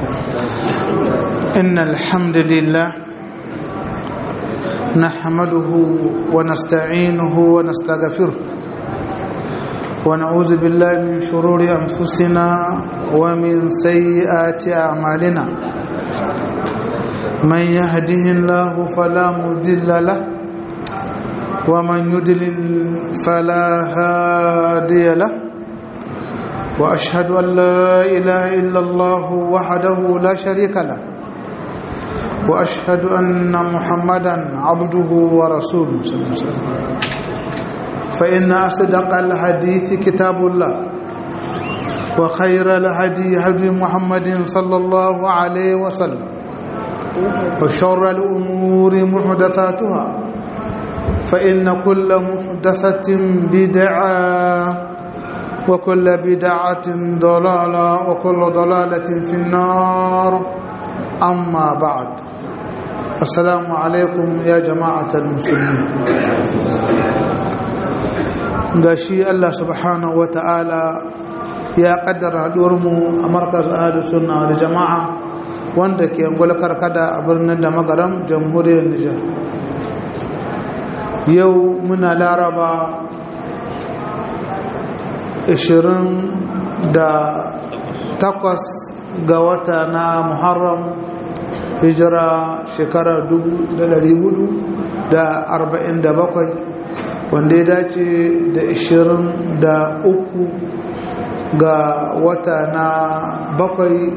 إن الحمد لله نحمده ونستعينه ونستغفره ونعوذ بالله من شرور أنفسنا ومن سيئات أعمالنا من يهده الله فلا مضل له ومن يضلل فلا هادي له واشهد ان لا اله الا الله وحده لا شريك له واشهد ان محمدا عبده ورسوله صلى الله عليه وسلم فان اصدق الحديث كتاب الله وخير الهدي هدي محمد صلى الله عليه وسلم وشر الامور محدثاتها فان كل محدثه بدعه وكل بدعة ضلالة وكل ضلالة في النار أما بعد السلام عليكم يا جماعة المسلمين gashi Allah subhanahu wa ta'ala ya kaddara haɗuwarmu a markaz ahadu sunna da jama'a wanda ke angula karkada a birnin da magaram jamhuriyar Nijar yau muna laraba takwas ga wata na muharram hijira shekara bakwai wanda ya dace da uku ga wata na bakwai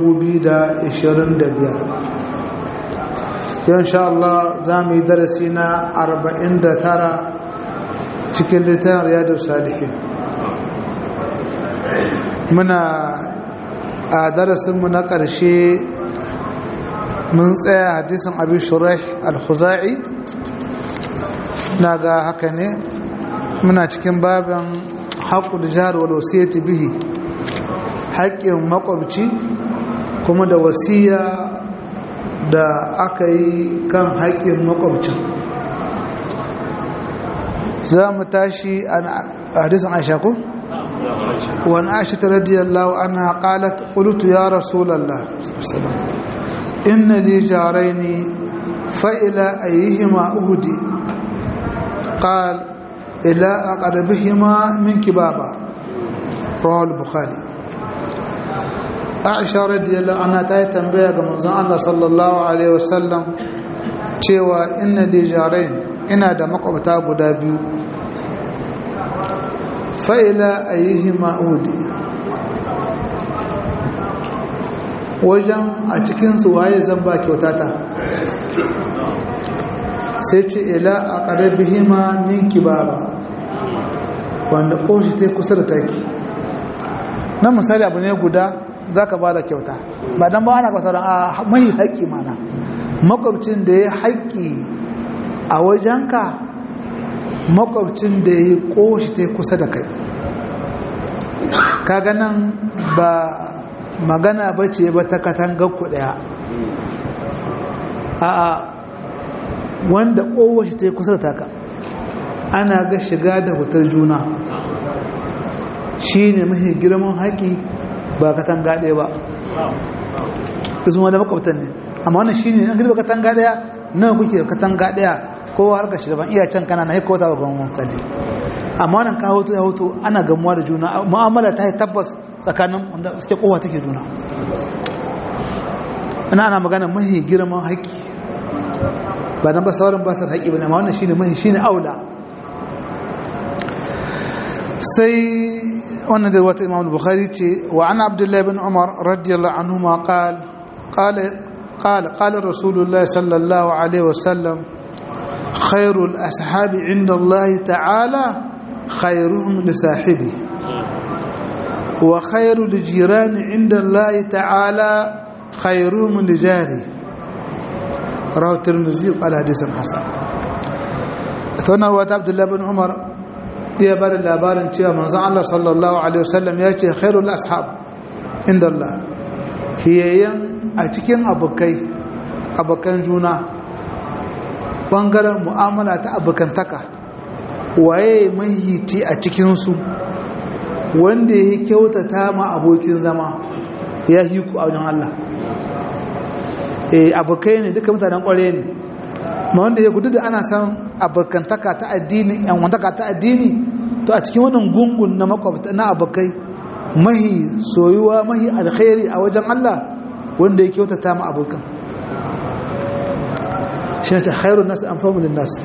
biyar. yau sha Allah za mu yi darasi na tara cikin littafin riyadu salihin muna a darasinmu na ƙarshe mun tsaya hadisin abin shuraih al-khuzai na ga haka ne muna cikin babin haƙul jihar wa wasiyati bihi haƙƙin makwabci kuma da wasiya da aka yi kan haƙƙin makwabcin za mu tashi a hadisin aisha ko? وعن عائشة رضي الله عنها قالت قلت يا رسول الله إن لي جارين فإلى أيهما أهدي قال إلى أقربهما من كبابا رواه البخاري عائشة رضي الله عنها تاي تنبيه كما الله صلى الله عليه وسلم cewa inna li jarain ina da makwabta guda biyu fa'ila a yi hima'udi wajen a cikinsu waye zan ba kyautata sai ce ila a ƙarabi hima ninki baba wanda ƙoshi ta kusa da taki na misali abu ne guda za ka ba da kyauta ba don ba ana kwasar a mai haƙƙi mana makwabcin da ya haƙƙi a wajenka makwabcin da ya koshi ta kusa da kai kaga nan ba magana ba ce ba ta katangar ku daya a wanda kowashi ta kusa da taka ana ga shiga da hutar juna shi ne mafi girman haƙi ba katanga ɗaya ba izuma da makwabtan ne amma wannan shi ne an gida katanga ɗaya nawa kuke katanga ɗaya kowa harkar shi daban iya can kana na haika wata ga mutane amma nan ka hoto ya hoto ana gamuwa da juna mu'amala ta yi tabbas tsakanin wanda suke kowa take juna ina ana magana mahi girman haƙƙi ba nan ba sauran ba su haƙƙi ba ne amma wannan shine mahi shine aula sai wannan da wata imam bukhari ce wa ana abdullahi bin umar radiyallahu anhu ma qala qala qala qala rasulullahi sallallahu alaihi wasallam خير الأصحاب عند الله تعالى خيرهم لصاحبه وخير الجيران عند الله تعالى خيرهم لجاره رواه الترمذي قال حديث حسن ثنا رواه عبد الله بن عمر يا بار labarin cewa manzon Allah sallallahu alaihi wasallam ya ce khairul ashab inda Allah hiyayen a cikin abokai abokan juna bangaren mu'amala ta abokantaka waye mahiti a cikinsu wanda ya kyautata ma abokin zama ya yi ku a wajen Allah eh abokai ne duka mutanen kware ne ma wanda ya gudu da ana san abokantaka ta addini yan wantaka ta addini to a cikin wannan gungun na makwabta na abokai mahi soyuwa mahi alkhairi a wajen Allah wanda ya kyautata ma abokan shi ne ta khairun nasu an famulin nasu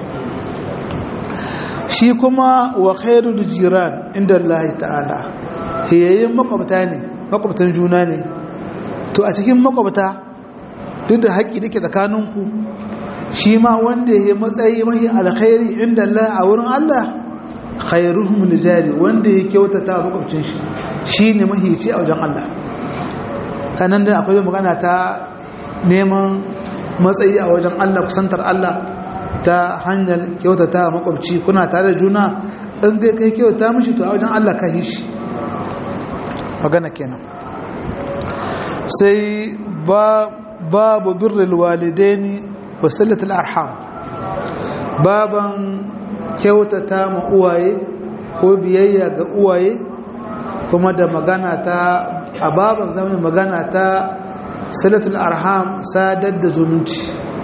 shi kuma wa khairul jiran inda Allah ta'ala hiyayen makwabta ne makwabtan juna ne to a cikin makwabta duk da haƙƙi da ke tsakaninku shi ma wanda ya matsayi mahi alkhairi inda Allah a wurin Allah khairuhum lijari wanda ya kyautata makwabcin shi shine mahici a wajen Allah sanan da akwai magana ta neman matsayi a wajen Allah kusantar Allah ta hanyar kyautata makwabci kuna tare da juna in dai kai kyauta mishi to a wajen Allah ka yi shi magana kenan sai babu birrul walidaini wa sallatul arham baban kyautata ma uwaye ko biyayya ga uwaye kuma da magana ta a baban zamanin magana ta salatul arham sadar da zumunci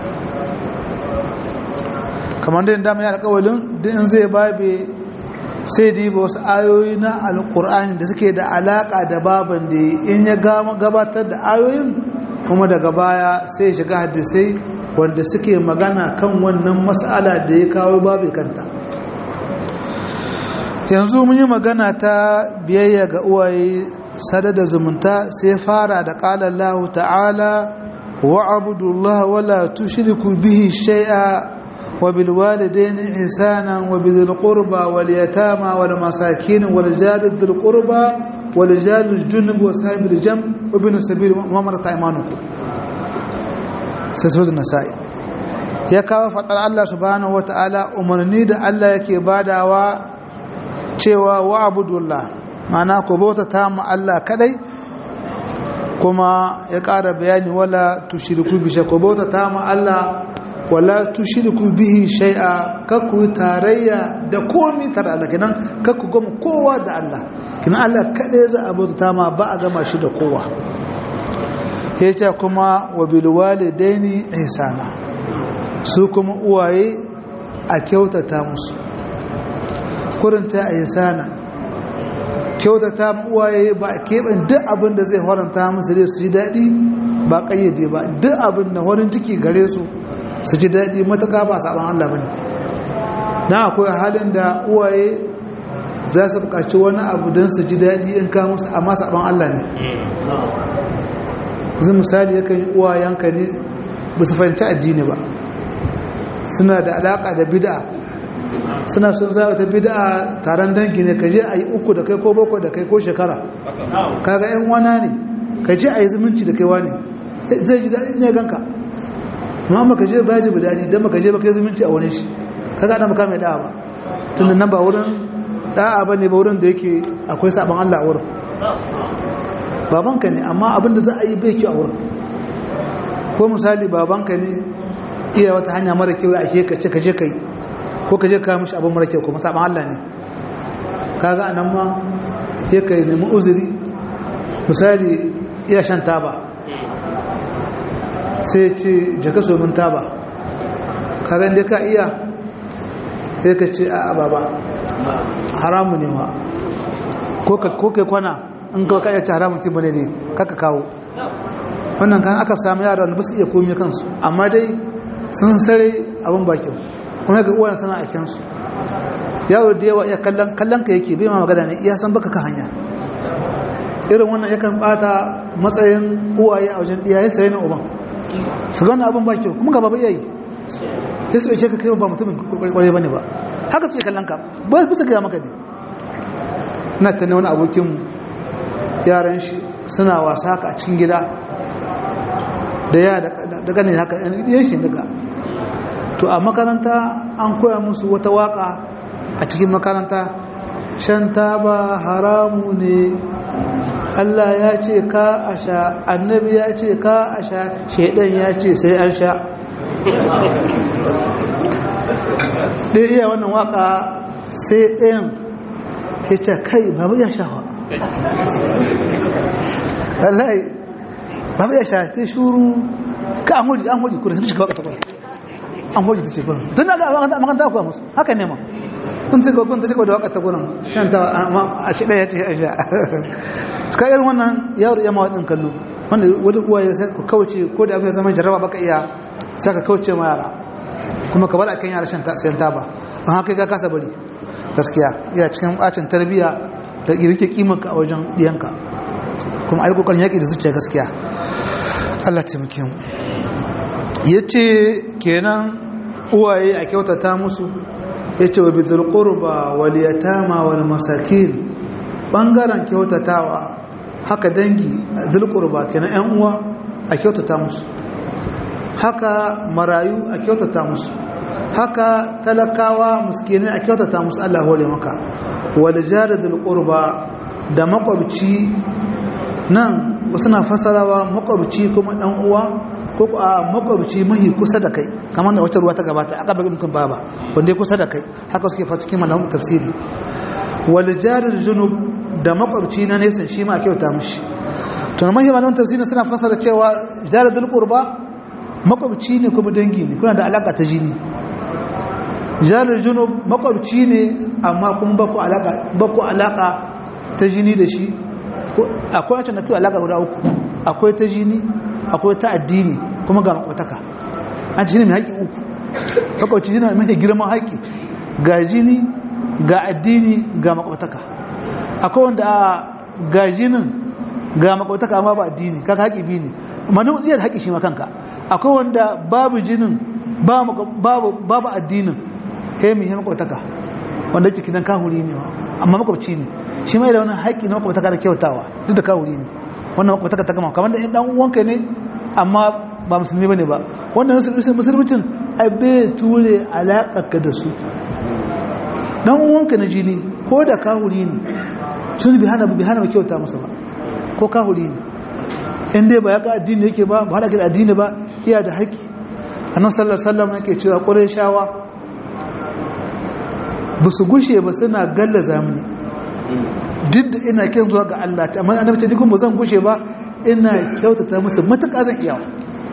kamar da dama ya alƙawalin din zai babe sai diba wasu ayoyi na alƙur'ani da suke da alaƙa da baban da in ya gabatar da ayoyin kuma daga baya sai shiga hadisai wanda suke magana kan wannan mas'ala da ya kawo babu kanta yanzu mun yi magana ta biyayya ga uwaye sada da zumunta sai fara da ƙala Allah ta'ala wa abudullah wala tushriku bihi shay'a wa bil walidayni ihsana wa bil qurba wal yatama wal masakin wal jari dhil qurba wal jari junub wa sahibil jam wa bin sabil wa marat aymanukum sai suratul nasa'i ya kawo fadar Allah subhanahu wa ta'ala umarni da Allah yake badawa cewa wa abudullah mana ku bauta ta mu Allah kadai kuma ya ƙara bayani wala tushriku bi shay'a ku bauta ta mu Allah wala tushriku bihi shay'a kakku tarayya da komai tare Allah kenan kakku gama kowa da Allah kenan Allah kadai za a bauta ta ma ba a gama shi da kowa yace kuma wa bil walidaini ihsana su kuma uwaye a kyautata musu kurinta a yi sana kyautata uwaye ba a keɓin duk abin da zai horanta musu dai su ji daɗi ba ƙayyade ba duk abin da horin ciki gare su su ji daɗi matuƙa ba saɓon Allah ba ne na akwai halin da uwaye za su buƙaci wani abu don su ji daɗi in ka musu amma saɓon Allah ne zai misali yakan yi uwayenka ne ba su fahimci addini ba suna da alaƙa da bid'a suna sun za ta bid'a taron dangi ne ka je a yi uku da kai ko bako da kai ko shekara kaga yan wana ne ka je a yi zumunci da kai wani zai ji daɗi ne ganka amma maka je ba ji bidani don maka je ba kai zumunci a wurin shi kaga ana maka mai da'a ba tun da nan ba wurin da'a ba ne ba wurin da yake akwai sabon Allah a wurin babanka ne amma abinda za a yi bai kyau a wurin ko misali babanka ne iya wata hanya mara kyau a ke ka ce ka je ka yi ko ka je ka mishi abin mara kyau kuma saban Allah ne kaga anan ma ya ka nemi uzuri misali iya shan taba sai ce jaka so min taba kaga inda ka iya sai ka ce a baba haramu ne wa ko kai kwana in ka iya ce haramun ti bane ne kaka kawo wannan kan aka samu yara da ba su iya komi kansu amma dai sun sare abin bakin kuma ga uwayen sana a kyansu yawo da yawa iya kallon ka yake bai ma magana ne iya san baka ka hanya irin wannan yakan bata matsayin uwaye a wajen iyaye sai na uban su gana abin baki kuma gaba ba iyayi sai su ɗauke ka kai ba mutumin kwarai bane ba haka suke kallon ka ba bisa gaya maka ne ina ta ne wani abokin yaran shi suna wasa haka a cikin gida da ya da ganin haka yan shi daga to a makaranta an koya musu wata waka a cikin makaranta shan taba haramu ne Allah ya ce ka a sha annabi ya ce ka a sha shaidan ya ce sai an sha ɗaya iya wannan waka sai ɗayan ya ce kai babu ya sha wallahi ba ya sha ta shuru ka an hori an hori kuma ta shiga wata an hori ta ce kuma tun da ga makanta kuwa musu haka ne ma kun ce kun ta shiga da wakata gurin shan ta a shi ɗaya ce a sha suka irin wannan yaro ya mawa ɗin kallo wanda wani uwa ya sai ku kauce ko da abin ya zama jarraba baka iya sai ka kauce ma yara kuma ka bar a kan yara shan sayan taba an haka ka kasa bari gaskiya iya cikin bacin tarbiyya da rike kimanka a wajen diyanka kuma ai kokarin yaki da zuciya gaskiya Allah taimake mu yace kenan uwaye a kyautata musu yace wa bizul qurba wal yatama wal masakin bangaren kyautatawa haka dangi dul qurba kenan ƴan uwa a kyautata musu haka marayu a kyautata musu haka talakawa miskinai a kyautata musu Allah hore maka wal jaradul qurba da makwabci nan wasu na fasarawa makwabci kuma dan uwa ko a makwabci mahi kusa da kai kamar da wata ruwa ta gabata aka bagi mutum baba wanda ya kusa da kai haka suke fa cikin malamin tafsiri wal jarir junub da makwabci na nesa shi ma kyauta mishi to mahi malamin tafsiri suna fasara cewa jaradul qurba makwabci ne kuma dangi ne kuna da alaka ta jini jarir junub makwabci ne amma kuma ba ku alaka ba ku alaka ta jini da shi akwai wacce na kiwo alaka guda uku akwai ta jini akwai ta addini kuma ga makwataka an ci ne mai haƙi uku makwabci jini mai girman haƙi ga jini ga addini ga makwataka akwai wanda a ga jinin ga makwataka amma ba addini kaka haƙi biyu ne manu iya da haƙi shi ma kanka akwai wanda babu jinin babu addinin kai mai makwataka wanda yake kidan kahuri ne amma makwabci ne shi mai da wani haƙi na makwabtaka da kyautawa duk da kawuri ne wannan makwabtaka ta gama kamar da ɗan uwanka ne amma ba musulmi ba ne ba wannan musulmicin ai bai ture alaƙaƙa da su ɗan uwanka na jini ko da kawuri ne sun bi hana bi hana ba kyauta masa ba ko kawuri ne in dai ba ya ga addini yake ba ba haɗa da addini ba iya da haƙi annan sallar sallam yake cewa ƙurai shawa ba su gushe ba suna galla zamani duk da ina kyan zuwa ga Allah ta amma annabi ce dukkan ba zan gushe ba ina kyautata musu matuƙa zan iya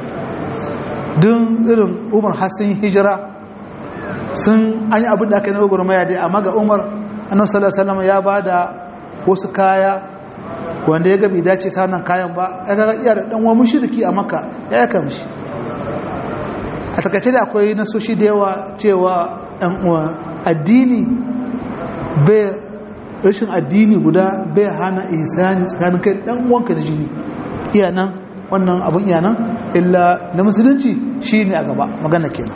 don irin Umar Hassan hijira sun an yi abin da aka yi na gwagwarmaya dai amma ga Umar annabi sallallahu alaihi wasallam ya bada wasu kaya wanda ya ga bai dace sa nan kayan ba ya ga iya da dan wani mushriki a Makka ya yaka mishi a takaice da akwai nasoshi da yawa cewa ɗan uwa addini bai rashin addini guda bai hana ihsani tsakanin kai dan uwanka da jini iya nan wannan abun iya nan illa na musulunci shine a gaba magana kenan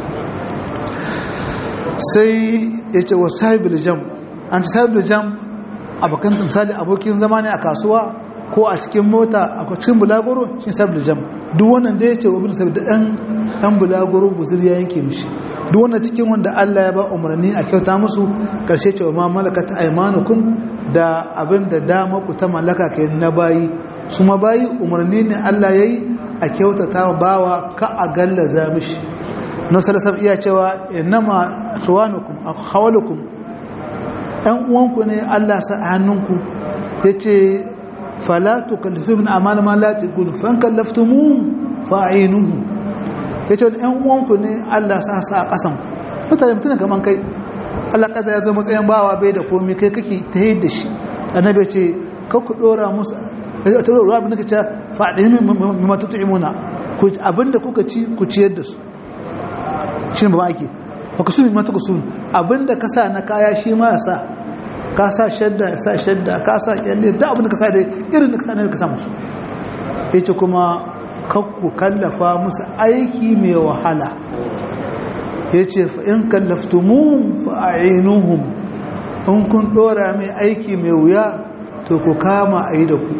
sai ya ce wa sahibul jam an ci sahibul jam abokan misali abokin zama ne a kasuwa ko a cikin mota a cikin bulagoro shi sahibul jam duk wannan da ya ce wa bin sabi da dan dan bulagoro guzur ya yanke mishi duk wanda cikin wanda Allah ya ba umarni a kyauta musu karshe cewa ma malakat aymanukum da abin da dama ku ta mallaka kai na bayi su ma bayi umarni ne Allah yayi a kyautata bawa ka a gallaza mishi na sallallahu iya cewa innama ikhwanukum akhwalukum ɗan uwanku ne Allah sa a hannunku yace fala tukallifu min amal ma la taqulu fa kallaftumuhum fa'inuhum ya ce wani 'yan uwanku ne Allah sa sa a ƙasan mutane mutane kaman kai Allah ƙasa ya zama tsayin bawa bai da komi kai kake ta yi da shi annabi ce kakku ɗora musu a ta ruwa abin da ka ce faɗi min matutu imuna abinda kuka ci ku ciyar da su shi ne ba ake ba ku suni matuka suni abinda ka sa na kaya shi ma ya sa ka sa shadda ya sa shadda ka sa kyalle da abinda ka sa da irin da ka sa ne ka sa musu ya ce kuma kakku kallafa musu aiki mai wahala ya ce in kallaftumun fa'ainuhum in kun dora mai aiki mai wuya to ku kama a yi da ku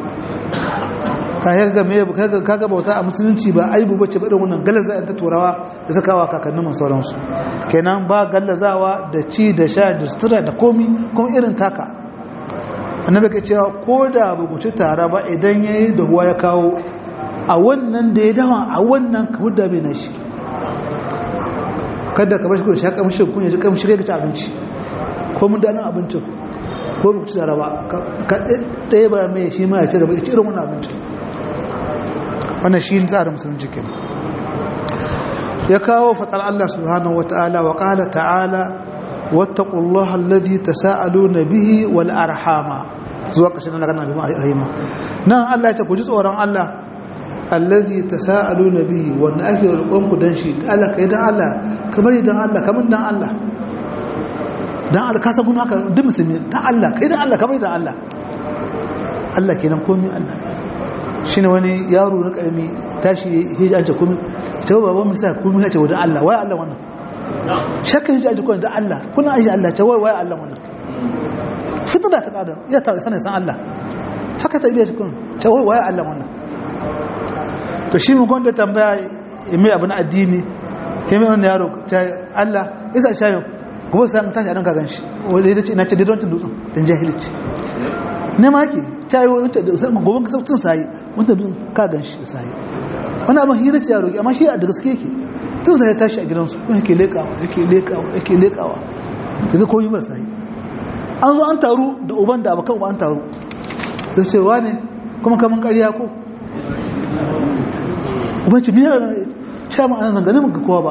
kaga bauta a musulunci ba aibu bace ba irin wannan galaza ta turawa da sakawa kakannin mu sauransu kenan ba gallazawa da ci da sha da sutura da komi kuma irin taka annabi ka cewa ko da ba ku ci tara ba idan yayi da huwa ya kawo a wannan da ya dawa a wannan ka hudda mai nashi kada ka bar shi kun sha kamshin kun yaji kamshi kai ka ci abinci ko mun danin abincin ko ba ku ci tara ba ka ɗaya ba mai shi ma ya ci da ba ci irin wannan abincin wannan shi tsarin musulunci kenan ya kawo fatar Allah subhanahu wataala wa qala ta'ala wattaqullaha alladhi tasaaluna bihi wal arhama zuwa ƙarshen na ganin rahima nan Allah ya ce ku ji tsoron Allah alladhi tasaaluna bihi wanda ake roƙon ku dan shi Allah kai dan Allah kamar dan Allah kamar dan Allah dan Allah ka sabu haka duk musulmi dan Allah kai dan Allah kamar dan Allah Allah kenan komai Allah shine wani yaro na karami tashi hiji an ce komai ta baban misa komai ya ce wa dan Allah wai Allah wannan shakka hiji an ce komai dan Allah kuna aji Allah ta wai wai Allah wannan fitna ta kada ya ta sanin san Allah haka ta ibiya kun ta wai wai Allah wannan to shi mun gonda tambaya mai abin addini kai mai wannan yaro ta Allah isa shayo kuma sai an tashi a ranka ganshi wanda ya ce ina ce dai don dutsen dan jahilci ne ma yake ta yi wani gobe ka sautin sayi wanda dun ka ganshi da sayi wani abin hira ce yaro amma shi a da gaske yake tun sai ya tashi a gidansu kuma yake lekawa yake lekawa yake lekawa daga koyi mara sayi an zo an taru da uban da abokan uban an taru da ce wane kuma kamun ƙarya ko uban ce biyar ce ma ana zanganin ga kowa ba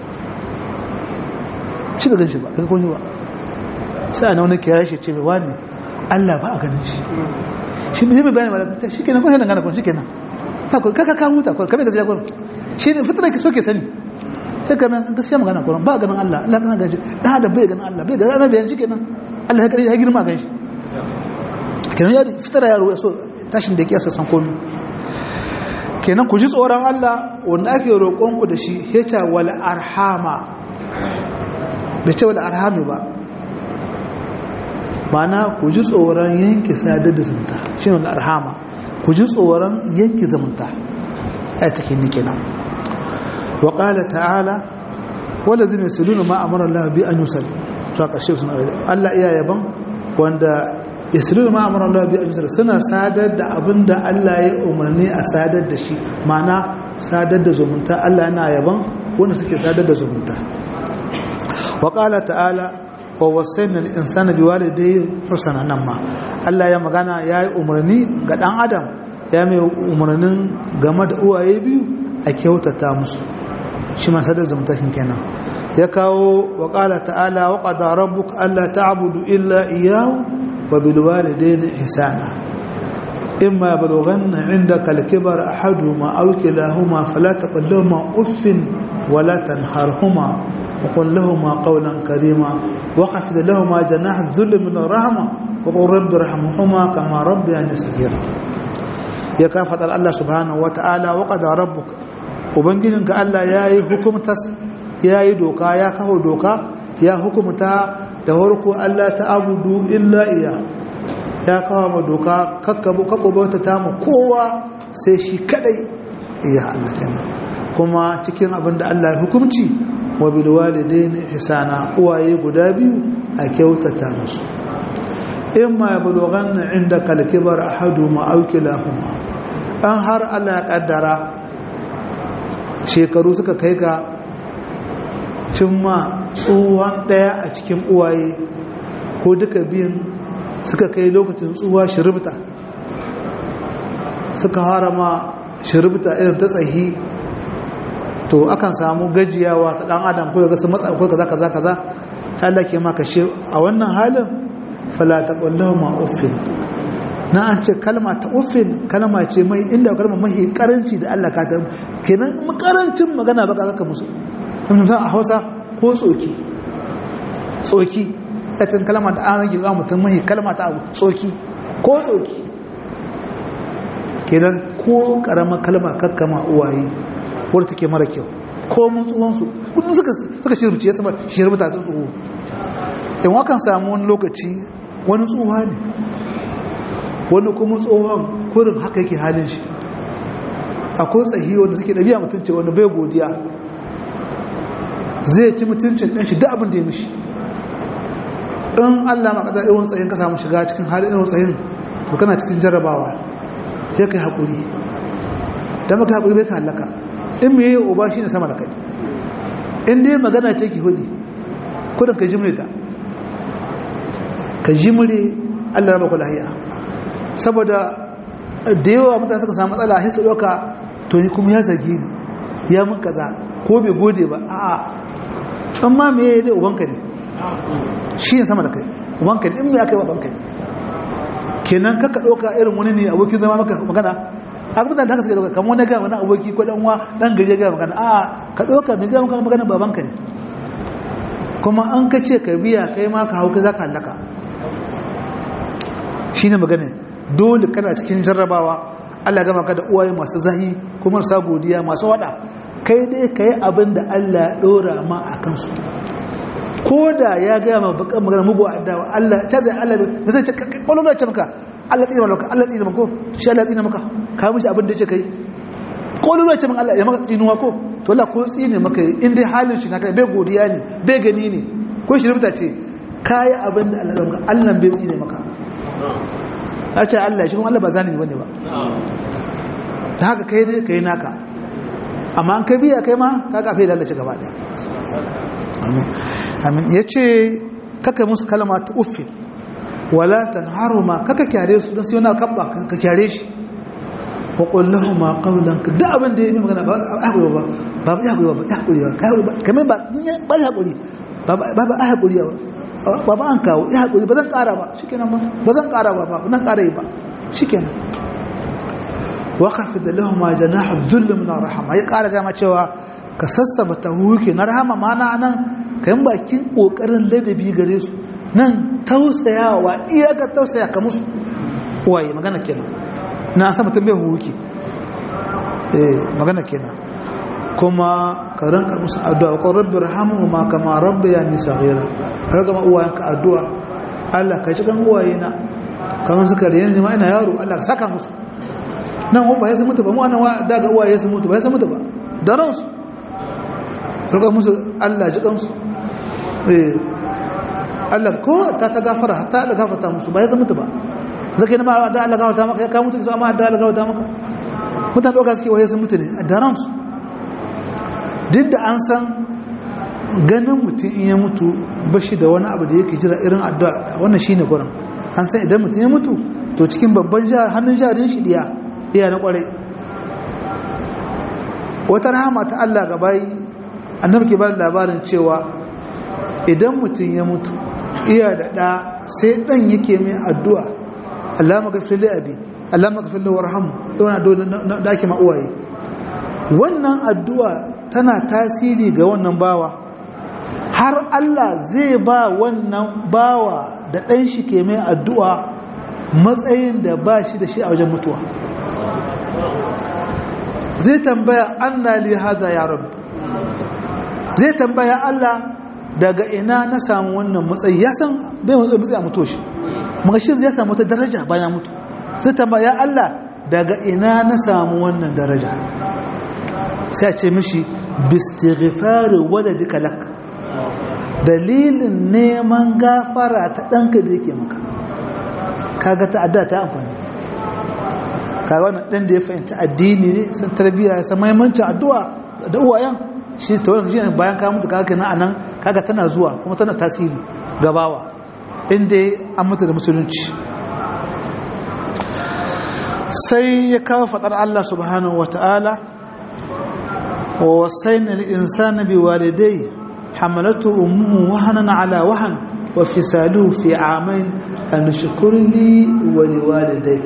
ci da ganshi ba kaga kun ba sai ana wani kira shi ce wani Allah ba a ganin shi shi ne mai bayani malaka shi kenan kun dangana kun shi kenan ba ku kaka ka huta kun kamar gaskiya kun shi ne fitna ki so ke sani sai kamar gaskiya magana kun ba ganin Allah Allah kana gaji dan adam bai ganin Allah bai ganin Allah bai shi kenan Allah ya kare ya girma gan shi kenan ya fitara yaro ya so tashin da yake so san komai kenan ku ji tsoron Allah wanda ake roƙon ku da shi heta wal arhama da ce wal arhami ba mana ku ji tsoron yanke sadar da zumunta shi ne arhama ku ji tsoron yanke zumunta ai take ni kenan wa qala ta'ala walladhina yasluna ma amara Allah bi an yusal to karshe suna Allah iya yaban wanda yasluna ma amara Allah bi an yusal suna sadar da abinda Allah ya umarni a sadar da shi mana sadar da zumunta Allah yana yaban wanda suke sadar da zumunta wa qala ta'ala wa wasaina al-insana biwalidayhi husna nan ma Allah ya magana yayi umarni ga dan adam ya mai umarnin game da uwaye biyu a kyautata musu shi ma sadar zumunta kin kenan ya kawo wa qala ta'ala wa qada rabbuka alla ta'budu illa iyyahu wa bil walidayni ihsana imma yablughanna 'indaka al-kibara ahaduhuma aw kilahuma fala taqul lahumā uffin wa la tanharhumā وقل لهما قولا كريما وخفض لهما جناح الذل من الرحمة وقل رب ارحمهما كما ربياني صغيرا يا كافة الله سبحانه وتعالى وقد ربك ubangijinka Allah ya yi hukumtas ya yi doka ya kawo doka ya hukumta da harko Allah ta abudu illa iya ya kawo ma doka kakkabu kakubauta ta ma kowa sai shi kadai iya Allah kenan kuma cikin abin da Allah ya hukumci wa bilwalidaini ihsana uwaye guda biyu a kyautata musu in ma yablughanna indaka al-kibar ahaduhuma aw kilahuma an har Allah ya kaddara shekaru suka kai ga cimma tsuwan daya a cikin uwaye ko duka biyun suka kai lokacin tsuwa shiribta suka harama shiribta irin ta tsahi to akan samu gajiyawa ta dan adam ko ga sun matsa ko kaza kaza kaza Allah ke maka shi a wannan halin fala taqullahu ma uffin na an ce kalma ta uffin kalma ce mai inda kalma mai karanci da Allah ka ta kenan makarancin magana baka zaka musu kuma a Hausa ko tsoki tsoki sacin kalma da an rage ga mutum mai kalma ta abu tsoki ko tsoki kenan ko karama kalma kakkama uwaye wadda take mara kyau ko mun tsohonsu kudin suka shirbici ya sama shirbita ta tsoho in wakan samu wani lokaci wani tsoha ne wani kuma tsohon kurin haka yake halin shi akwai tsahi wanda suke ɗabi'a mutunci wanda bai godiya zai ci mutuncin ɗan shi da abin da ya mishi in allah makadar irin tsayin ka samu shiga cikin halin irin tsayin to kana cikin jarrabawa ya kai haƙuri da maka haƙuri bai ka halaka in mai yi uba shi ne sama da kai in dai magana ce ki hudu kudin ka jimre ta ka jimre allah raba kula hiya saboda da yawa mutane suka samu matsala a hisa ɗauka to ni kuma ya zage ni ya mun kaza ko bai gode ba a'a an ma me yayi dai ubanka ne shi ne sama da kai ubanka ne in me aka yi wa banka ne kenan kaka ɗauka irin wani ne abokin zama maka magana abin da haka suka ɗauka kamar wani gaya wani aboki ko ɗan uwa ɗan gari ya gaya magana a'a ka ɗauka mai gaya magana magana babanka ne kuma an ka ce ka biya kai ma ka hau ka za ka hallaka shi ne magana dole kana cikin jarrabawa Allah gama ka da uwaye masu zahi kuma marasa godiya masu wada kai dai ka yi abin da Allah ya ɗora ma a kansu ko da ya gaya ma bakan magana mugu a dawa Allah ta zai Allah da zai ce kwallo da ce maka Allah tsina maka Allah tsina maka shi Allah tsina maka ka mishi abin da ya ce kai kwallo da ce maka Allah ya maka tsinuwa ko to Allah ko tsine maka in dai halin shi na kai bai godiya ne bai gani ne ko shi rubuta ce kayi abin da Allah ya maka Allah bai tsine maka a ce Allah shi kuma Allah ba zalimi bane ba da haka kai ne kai naka amma an kai biya kai ma kaga fa lalace gaba daya amin amin yace kaka musu kalma ta uffin wala tanharuma kaka kyare su dan sai wani kabba ka kyare shi wa qul lahum qawlan da abin da yake magana ba hakuri ba ba ba hakuri ba hakuri ba kamar ba ba hakuri ba ba ba hakuri ba ba an kawo ya hakuri ba zan kara ba shikenan ba ba zan kara ba ba nan kara ba shikenan wa khafid lahum janahu dhull min rahama ya kara gama cewa ka sassaba tahuki na rahama mana nan kayan bakin kokarin ladabi gare su nan tausayawa iyaka tausaya ka musu waye magana kenan na san mutum bai huki eh magana kenan kuma ka ranka musu addu'a ko rabbi rahamuhuma kama rabbayani saghira kaga ma uwayenka addu'a Allah ka ci kan uwayena kamar suka da yanzu ma ina yaro Allah ka saka musu nan ba ya mutu ba mu anan daga uwaye su mutu ba ya mutu ba da ransu roƙa musu Allah ji kansu eh Allah ko ta ta gafara ta da gafarta musu ba ya mutu ba zaka yi ma da Allah gafarta maka ka mutu su amma da Allah gafarta maka mutan doka suke waye sun mutu ne a daren su duk da an san ganin mutum in ya mutu bashi da wani abu da yake jira irin addu'a wannan shine gurin an san idan mutum ya mutu to cikin babban jihar hannun jarin shi diya diya na kwarai wata rahama ta Allah ga bayi annabi ke bada labarin cewa idan mutum ya mutu iya da ɗa sai ɗan yake mai addu'a Allah magafir da abi Allah magafir da warhamu yawan addu'a da ake ma'uwaye wannan addu'a tana tasiri ga wannan bawa har Allah zai ba wannan bawa da ɗan shi ke mai addu'a matsayin da ba shi da shi a wajen mutuwa zai tambaya anna li hada ya rabbi zai tambaya Allah daga ina na samu wannan matsayi ya san bai matsayi a mutu shi magashin zai samu wata daraja bayan mutu zai tambaya Allah daga ina na samu wannan daraja sai a ce mishi bistighfari waladika lak dalilin neman gafara ta ɗanka da yake maka kaga ta adda ta amfani kaga wannan ɗan da ya fahimci addini ne san tarbiyya ya san mahimmancin addu'a da uwayen shi ta wani shi bayan ka mutu kaga kenan anan kaga tana zuwa kuma tana tasiri gabawa inda an mutu da musulunci sai ya kawo faɗar Allah subhanahu wa ta'ala wa wasaina al-insana bi walidayhi hamalatu ummuhu wahanan ala wahan wa fisaluhu fi amain an shukr li wa liwalidayk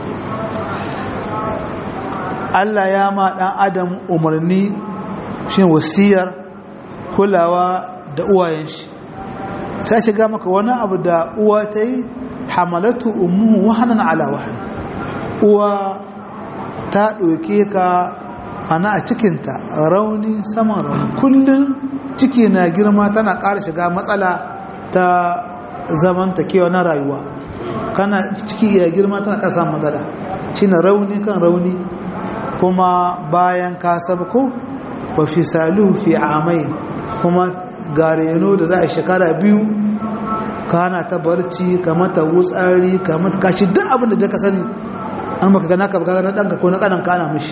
Allah ya ma dan adam umarni shi wasiyar kulawa da uwayen shi ta shiga maka wani abu da uwa ta yi hamalatu ummuhu wahanan ala wahan uwa ta ɗauke ka ana a cikinta rauni saman rauni kullum ciki na girma tana ƙara shiga matsala ta zamantakewa na rayuwa kana ciki ya girma tana ƙara samun matsala shi na rauni kan rauni kuma bayan ka sabko wa fi salu fi amai kuma gareno da za a shekara biyu kana ta barci ka mata wutsari ka mata kashi duk abin da ka sani an baka gana ka gana ɗanka ko na ƙanan kana mishi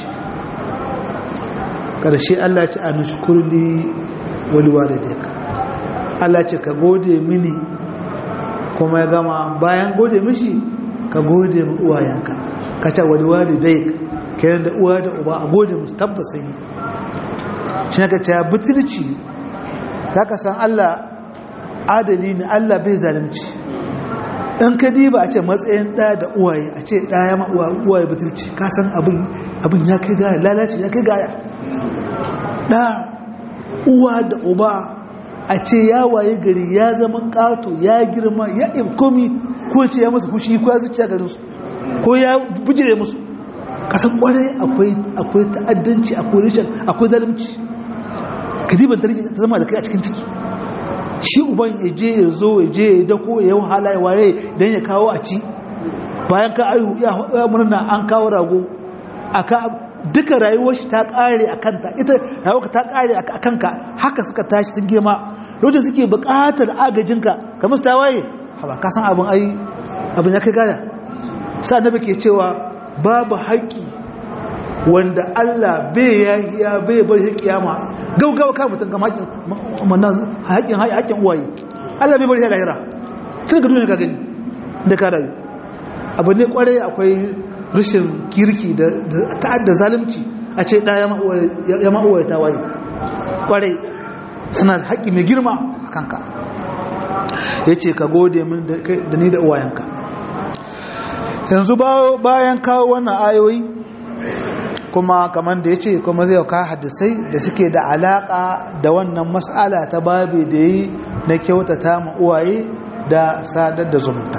ƙarshe Allah ce a nushkurli waliwa da daga Allah ce ka gode mini kuma ya gama bayan gode mishi ka gode mu uwayenka ka ce waliwa da daga kenan da uwa da uba a gode musu tabbas sun yi shi ne ka ce butulci za ka san Allah adali ne Allah bai zalunci in ka diba a ce matsayin ɗaya da uwaye a ce ɗaya ma uwaye butulci ka san abin ya kai gaya lalace ya kai gaya ɗa uwa da uba a ce ya waye gari ya zama ƙato ya girma ya ibkomi ko ce ya musu fushi ko ya zuciya garinsu ko ya bujire musu kasan kwarai akwai ta'addanci akwai rishin akwai zalimci kadiban ta zama da kai a cikin ciki shi uban ya je ya zo ya je ya dako ya yi wahala ya waye don ya kawo a ci bayan ka ayu ya murna an kawo rago aka duka rayuwar shi ta kare a kanta ita rayuwarka ta kare a kanka haka suka tashi sun girma lokacin suke buƙatar agajinka kamar su ta waye haba ka san abin ai abin ya kai gaya sa annabi ke cewa babu haƙƙi wanda Allah bai yahiya bai bar shi kiyama gaugawa ka mutum ga haƙƙin haƙƙin haƙƙin uwaye Allah bai bar shi lahira tun ga duniya ka gani da ka rayu abu ne kwarai akwai rashin kirki da ta'adda zalunci a ce ɗaya ya ma'uwa ta waye kwarai suna da haƙƙi mai girma a kanka ya ce ka gode min da ni da uwayenka yanzu bayan kawo wannan ayoyi kuma kamar da ya ce kuma zai kawo hadisai da suke da alaƙa da wannan mas'ala ta babi da yi na kyautata ma uwaye da sadar da zumunta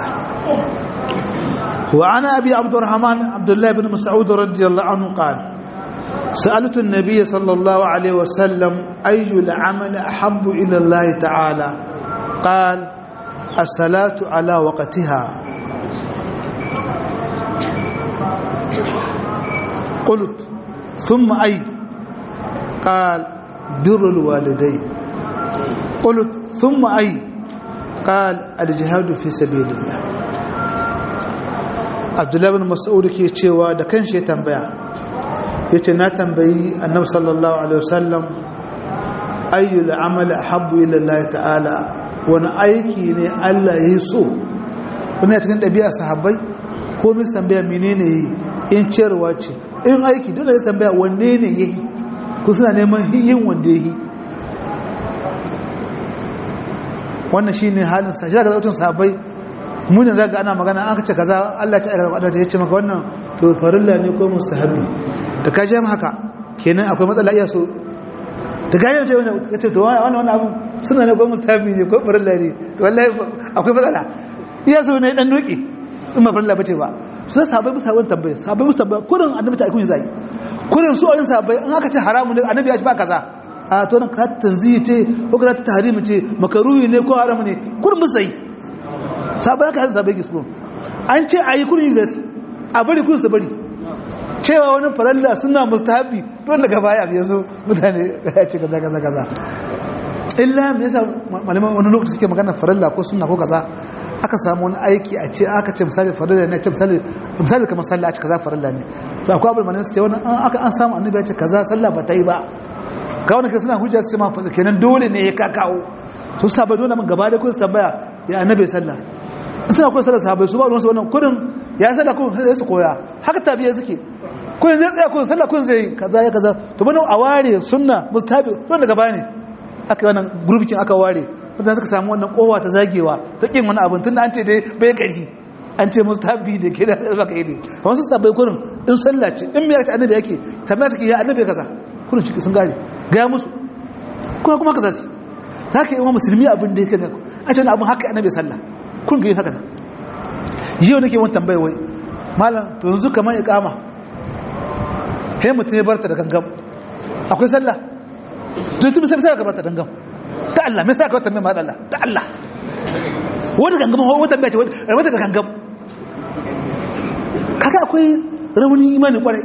وعن أبي عبد الرحمن عبد الله بن مسعود رضي الله عنه قال سألت النبي صلى الله عليه وسلم أي العمل أحب إلى الله تعالى قال الصلاة على وقتها قلت ثم أي قال بر الوالدين قلت ثم أي قال الجهاد في سبيل الله abdullahi bin mas'ud ke cewa da kanshi ya tambaya yace na tambayi annabi sallallahu alaihi wasallam ayyul amali ahabbu ila Allah ta'ala wani aiki ne Allah ya so kuma ya cikin ɗabi'a sahabbai ko min tambaya menene yi in ciyarwa ce in aiki dole ya tambaya wanne ne yayi ku suna neman yin wanda yayi wannan shine halin sa shi ga zautun sahabbai munin zaga ana magana an kace kaza Allah ta aika da ta yace maka wannan to farilla ne ko mustahabi da ka je haka kenan akwai matsala iya so da ga yace wannan kace to wannan wannan abu suna ne ko mustahabi ne ko farilla ne to wallahi akwai matsala iya so ne dan doki in ma farilla bace ba su sahabbai musa wannan tambaya sahabbai musa tambaya kurin annabi ta aikun zai kurin su ayin sahabbai in aka ce haramu ne annabi ya ci ba kaza a to nan ka tanzihi ce ko ka tahrimi ce makaruhi ne ko haramu ne kurin musai sabai aka hansa bai gisko an ce a yi kudin zai a bari kudin su bari cewa wani faralla suna mustahabi don daga baya ya zo mutane ya ce kaza kaza kaza illa me yasa malaman wani lokaci suke magana faralla ko sunna ko kaza aka samu wani aiki a ce aka ce misali faralla ne ce misali misali kamar sallah a ce kaza faralla ne to akwai abin malaman su ce wannan aka an samu annabi ya ce kaza sallah ba ta yi ba ga wani kai suna hujja su ce ma kenan dole ne ya kakawo su sabai dole mun gaba da kun tambaya ya annabi sallah suna koyar sallar sahabai su ba ruwansu wannan kudin ya sallah kudin sai su koya haka tabiya suke kudin zai tsaya kudin sallah kudin zai kaza ya kaza to bane a ware sunna mustahabi don daga baya ne aka yi wannan gurbikin aka ware wanda suka samu wannan kowa ta zagewa ta kin wani abin tunda an ce dai bai gari an ce mustahabi ne ke da baka yi ne wasu sabai kudin in sallah ce in miyar ta annabi yake tambaya suke ya annabi kaza kudin ciki sun gare gaya musu kuma kuma kaza su za ka yi wa musulmi abin da yake a ce wani abin haka annabi sallah kun ga yin haka nan yau nake wani tambaya wai malam to yanzu kamar iqama kai mutum ya barta da gangam akwai sallah to tun sai sai ka barta da gangam ta Allah me sai ka tambaya ma Allah ta Allah wata gangam wata tambaya ce wata da gangam kaga akwai rauni imani kwarai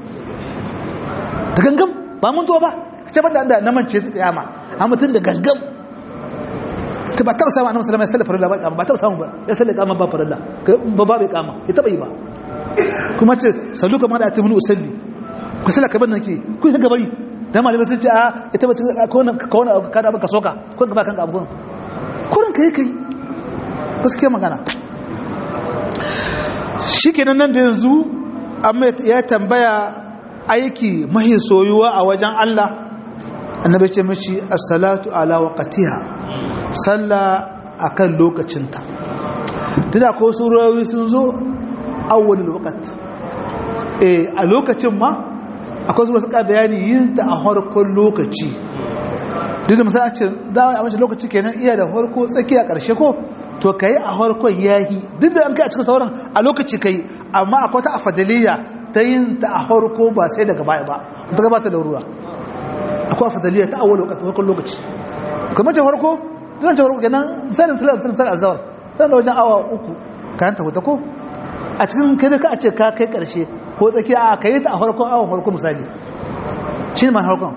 da gangam ba mun to ba ce ba da na mance ta kiyama a mutum da gangam ta ba taɓa samu annabi sallallahu alaihi wasallam farilla ba kama ba taɓa samu ba ya sallar kama ba farilla ba ba bai kama ya taɓa yi ba kuma ce sallu kamar da atimunu usalli ku sallar kamar nan ke ku yi gabari dan malamai sun ce a ita ba ko wannan ka wannan ka da ka soka ko ka ba kanka abu gurin kurin kai kai gaskiya magana shikenan nan da yanzu amma ya tambaya aiki mahi soyuwa a wajen Allah annabi ce mashi as-salatu ala waqtiha sallah akan lokacinta tunda ko surawi sun zo awwalul waqt eh a lokacin ma akwai zuwa suka bayani yin ta a harkon lokaci duk da misali a ce dawa a mace lokaci kenan iya da harko tsakiya karshe ko to kai a harkon yahi duk da an kai a cikin sauran a lokaci kai amma akwai ta afadaliya ta yin ta a harko ba sai daga baya ba ta gabata da ruwa akwai afadaliya ta awwal lokaci harkon lokaci kamar ta harko tun ta harko kenan misalin misalin misalin azawar tana da wajen awa uku kayan ta wuta ko a cikin kai da ka a ce ka kai karshe ko tsakiya a kai ta a harkon awon harko misali shi ne ma harkon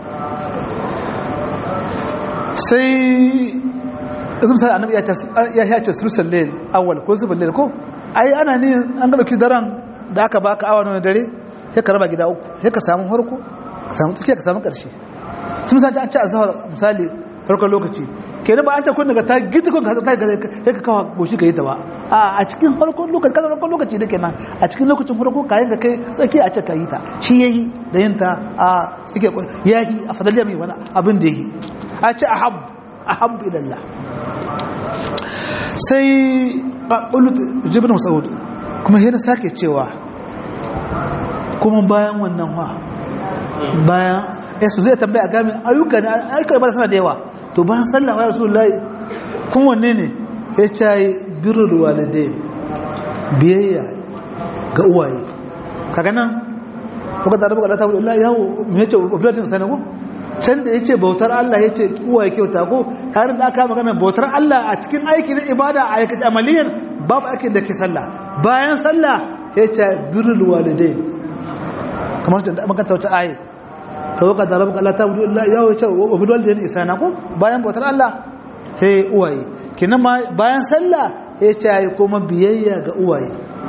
sai izin misali annabi ya ce sulusan lail awal ko zubin lail ko ai ana ne an ga dauki daren da aka baka awa na dare sai ka raba gida uku sai ka samu harko ka samu tsakiya ka samu karshe sun misali an ce a zahar misali farkon lokaci kenan ba an ce kun daga ta gita kun ka sai ka kawo goshi ka yi ta ba a cikin farkon lokaci kasar farkon lokaci da kenan a cikin lokacin farko kayan ka kai tsaki a ce ka yi ta shi yayi da yin ta a tsaki yayi a fadaliya mai wani abin da yayi a ce ahab ahab ilallah sai qalut jibrin mas'ud kuma yana sake cewa kuma bayan wannan wa bayan yasu zai tambaya game ayyuka ne ayyuka ba suna da yawa to bayan sallah ya rasulullahi kun wanne ne ya ce birrul walidain biyayya ga uwaye kaga nan kuka da rabu ta Allah yawo me yace oblatin sana ko can da yace bautar Allah yace uwaye kyauta ko har da aka magana bautar Allah a cikin aiki na ibada a aikace amaliyan babu aikin da ke sallah bayan sallah yace birrul walidain kamar da makanta wata ayi kawai ka da rabu Allah ta Allah yawo yace oblatin walidain isana ko bayan bautar Allah sai uwaye kinan ma bayan sallah ya ce yi kuma biyayya ga uwaye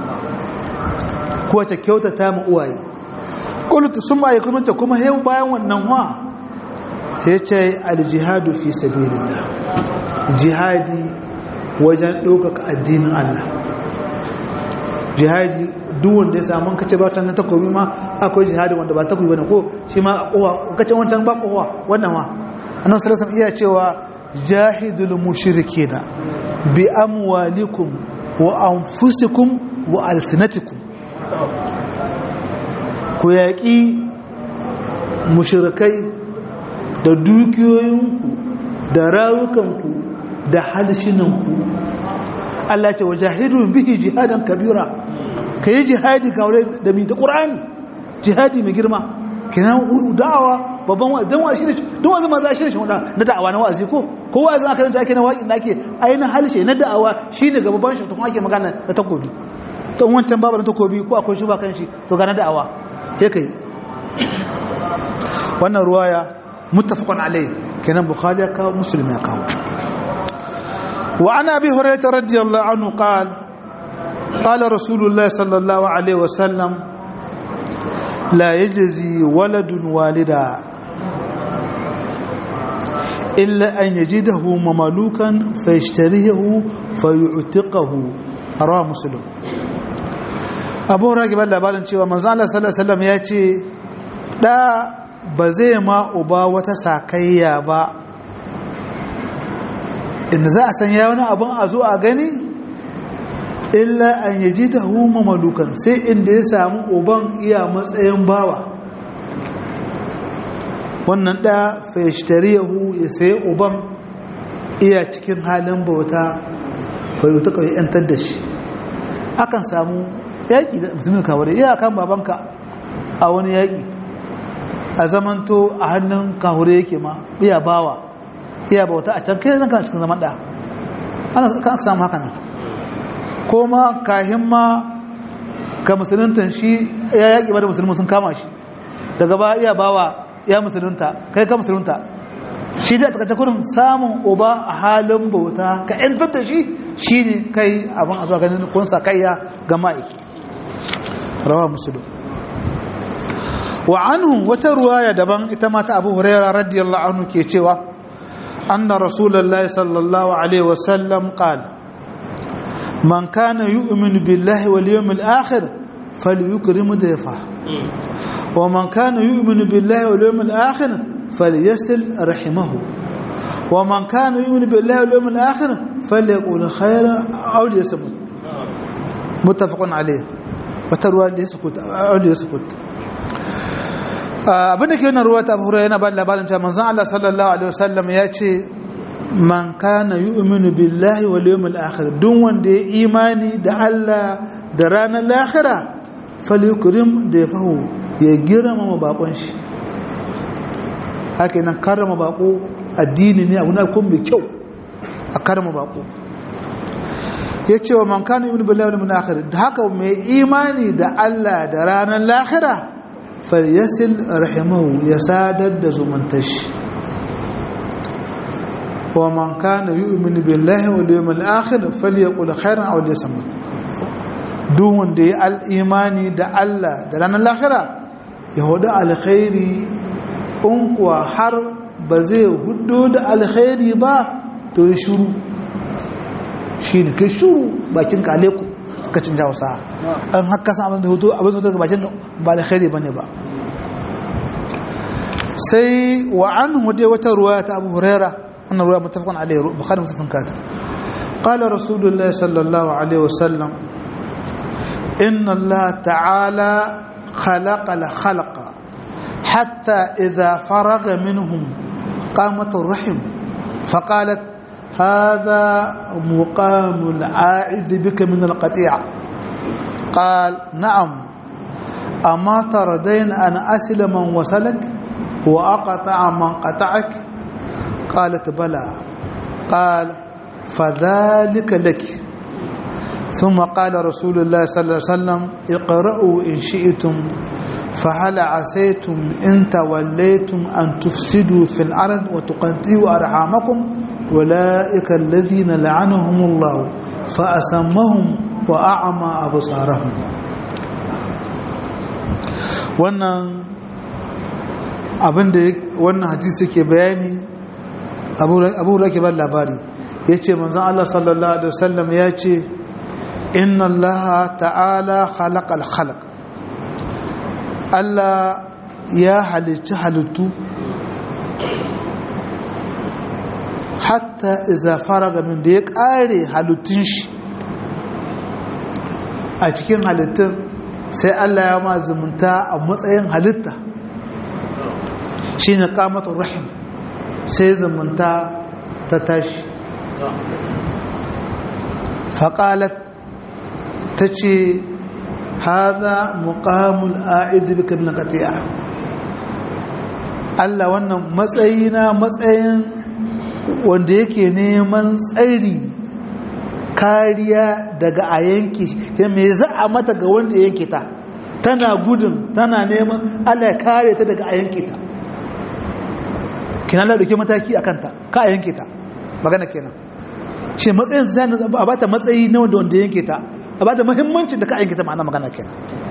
ko ta kyautata mu uwaye qultu summa yakunta kuma yau bayan wannan wa ya ce aljihadu fi sabilillah jihadi wajen ɗaukaka addinin Allah jihadi duk wanda ya samu kace ba ta na takobi ma akwai jihadi wanda ba takobi bane ko shi ma a kowa kace wancan ba kowa wannan ma annabi sallallahu alaihi iya cewa jahidul mushrikina bi amwalikum wa anfusikum wa alsinatikum ku yaƙi mushrikai da dukiyoyinku da rawukanku da halshinanku Allah ce wajahidu bihi jihadan kabira kayi jihadi kawai da mi da qur'ani jihadi mai girma kenan da'awa babban wa'azi dan wa'azi don wa'azi ma za shi shi na da'awa na wa'azi ko ko wa'azin aka yanta ake na waƙin da ake ainihin halshe na da'awa shi ne ga babban shi to kuma ake magana na takobi to wancan babu na takobi ko akwai shi ba kan shi to ga na da'awa sai kai wannan ruwaya muttafaqun alayhi kenan bukhari ya kawo muslim ya kawo wa ana abi hurairah radiyallahu anhu qala qala rasulullah sallallahu alaihi wasallam لا يجزي ولد والدا إلا أن يجده مملوكا فيشتريه فيعتقه رواه مسلم abu ragi ban labarin cewa manzo Allah sallallahu alaihi wasallam ya ce da ba zai ma uba wata sakayya ba inda za a sanya wani abun a zo a gani illa an yaji ta huma malukan sai inda ya samu uban iya matsayin bawa wannan ɗa fayashtariyahu ya sayi uban iya cikin halin bauta fayyuta kawai yantar da shi akan samu yaƙi da musulmin kawai iya kan babanka a wani yaƙi a zamanto a hannun kahure yake ma iya bawa iya bauta a can kai ranka cikin zaman ɗa ana samu haka nan ko ma kahin ma ka musulunta shi ya yaƙi ba da musulmi sun kama shi daga ba iya bawa ya musulunta kai ka musulunta shi da takaice kurin samun uba a halin bauta ka yantar da shi shi ne kai abin a zuwa ganin kunsa kaiya ga ma'aiki rawa musulun wa anhu wata ruwaya daban ita mata abu huraira radiyallahu anhu ke cewa anna rasulullahi sallallahu alaihi wasallam qala من كان يؤمن بالله واليوم الآخر فليكرم ضيفه wa man kana yu'minu billahi wal yawmil akhir falyasil rahimahu wa man kana yu'minu billahi wal yawmil akhir falyaqul khayran aw liyasmut muttafaqun alayh wata ruwa da yasukut aw liyasukut abin da ke yana ruwa ta hura yana ba labarin cewa manzon Allah sallallahu alaihi wasallam ya ce man kana yu'minu billahi wal yawmil akhir duk wanda ya imani da Allah da ranar lahira falyukrim da yafahu ya girmama bakon shi haka nan karrama bako addini ne abu na kun mai kyau a karrama bako ya ce wa man kana yu'minu billahi wal yawmil akhir da haka mai imani da Allah da ranar lahira falyasil rahimahu ya sadar da zumuntashi wa man kana yu'minu billahi wal yawmil akhir falyaqul khairan aw liyasmut duk wanda ya al-imani da Allah da ranar lahira ya hudu alkhairi in kuwa har ba zai hudu da alkhairi ba to ya shuru shine kai shuru bakin kaleku suka cin hausa an haka san abin da hutu abin da daga bakin ba alkhairi bane ba sai wa anhu dai wata ruwaya ta Abu Hurairah أن الرواية متفق عليه بخاري مسلم كاتب قال رسول الله صلى الله عليه وسلم إن الله تعالى خلق الخلق حتى إذا فرغ منهم قامت الرحم فقالت هذا مقام العائذ بك من القطيعة قال نعم أما تردين أن أسل من وصلك وأقطع من قطعك قالت بلى قال فذلك لك ثم قال رسول الله صلى الله عليه وسلم اقرأوا إن شئتم فهل عسيتم إن توليتم أن تفسدوا في الأرض وتقطعوا أرحامكم أولئك الذين لعنهم الله فأسمهم وأعمى أبصارهم wannan abin da wannan hadisi ke bayani abu da ke ban labari ya ce manzan Allah sallallahu Alaihi wasallam ya ce inna Allah ta'ala halakal halak Allah ya halicci halittu hatta iza faraga min da ya ƙare halittun shi a cikin halittun sai Allah ya ma zumunta a matsayin halitta shi ne ƙamatun rahim sai zumunta ta tashi faƙalat ta ce haza muƙamul a'idhu bika min qati'a Allah wannan matsayi na matsayin wanda yake neman tsari kariya daga a yanki me za a mata ga wanda yanke ta tana gudun tana neman Allah ya kare ta daga a yanke ta kina Allah dauke mataki a kanta ka a yanke ta magana kenan shi matsayin zai a ba ta matsayi na wanda wanda yanke ta a ba ta muhimmancin da ka yanke ta ma'ana magana kenan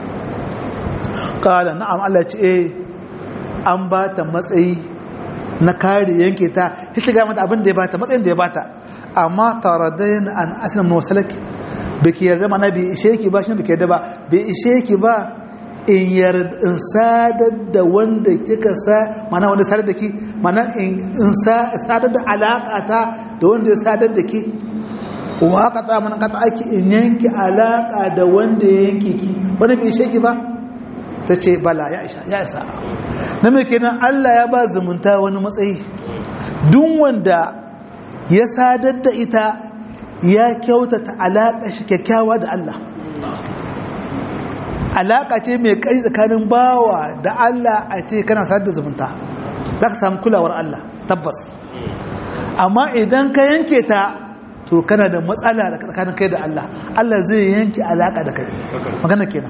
kala na'am Allah ce eh an ba ta matsayi na kare yanke ta ya shiga mata abin da ya bata matsayin da ya bata amma taradayin an asirin wasalaki bai ki yarda mana bai ishe ki ba shi bai ki yarda ba bai ishe ki ba in yarda in sadar da wanda kika sa mana wanda sadar da ki mana in sadar da alaƙa ta da wanda ya sadar da ki wa ka ta mana ka ta aiki in yanki alaƙa da wanda ya yanke ki wanda bai ishe ki ba ta ce bala ya isa ya isa na mai kenan Allah ya ba zumunta wani matsayi duk wanda ya sadar da ita ya kyautata alaƙa shi kyakkyawa da Allah alaƙa ce mai kai tsakanin bawa da Allah a ce kana sadar da zumunta za ka samu kulawar Allah tabbas amma idan ka yanke ta to kana da matsala da tsakanin kai da Allah Allah zai yanke alaƙa da kai magana kenan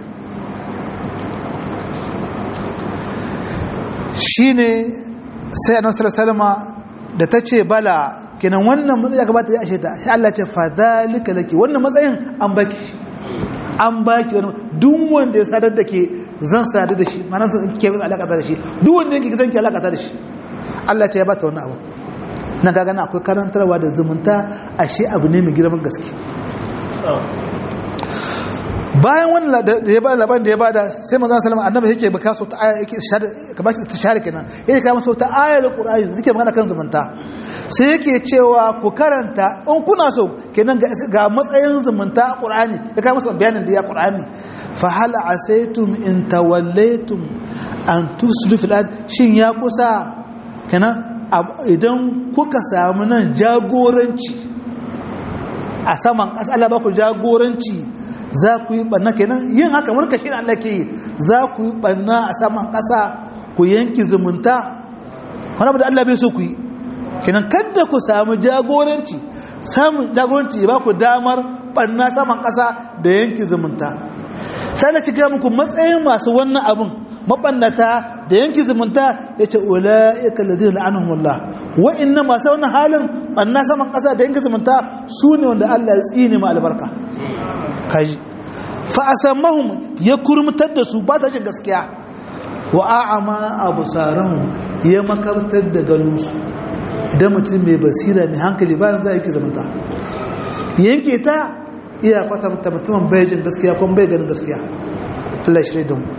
shine sai annabi salama da ta ce bala kenan wannan matsayi ya gabata ya ashe ta sai Allah ce fa zalika laki wannan matsayin an baki an baki wani duk wanda ya sadar da ke zan sadar da shi ma'ana zan ke alaka da shi duk wanda yake zan ke alaka da shi Allah ce ya bata wannan abu na ga gana akwai karantarwa da zumunta ashe abu ne mai girman gaske bayan wannan da ya bada labarin da ya bada sai manzon sallama annabi yake baka so ta aya yake shar kamar ta share kenan yake kama so ta ayar qur'ani yake magana kan zumunta sai yake cewa ku karanta in kuna so kenan ga matsayin zumunta a qur'ani ya kama so bayanin da ya qur'ani fa hal asaytum in tawallaytum an tusdu fil ard shin ya kusa kenan idan kuka samu nan jagoranci a saman ƙasa Allah ba ku jagoranci za ku yi ɓanna kenan yin haka murka shi Allah ke yi za ku yi ɓanna a saman ƙasa ku yanki zumunta wani abu da Allah bai so ku yi kenan kadda ku samu jagoranci samun jagoranci ya ba ku damar ɓanna saman ƙasa da yanki zumunta sai da cika muku matsayin masu wannan abin mabannata da yanki zumunta ya ce ula'ika ladina la'anahumullah wa'inna masu wannan halin ɓanna saman ƙasa da yanki zumunta su ne wanda Allah ya tsine ma albarka kaji fa asammahum ya kurmutar da su ba sa jin gaskiya wa a'ama absarahum ya makartar da ganinsu idan mutum mai basira mai hankali bayan za a yanke zamanta yanke ta iya kwata mutumin bai jin gaskiya kuma bai ganin gaskiya Allah shi da mu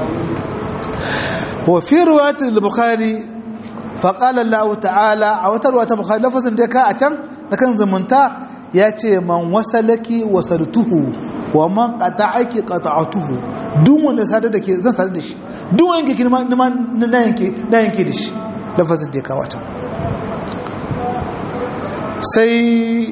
wa fi riwayat al-bukhari fa qala Allah ta'ala a wata riwayat bukhari lafazin da ka a can da kan zumunta ya ce man wasalaki wasaltuhu wa man qata'aki qata'tuhu duk wanda sadar da ke zan sadar da shi duk wanda yake kirma na yanke na yanke da shi lafazin da ya kawo can sai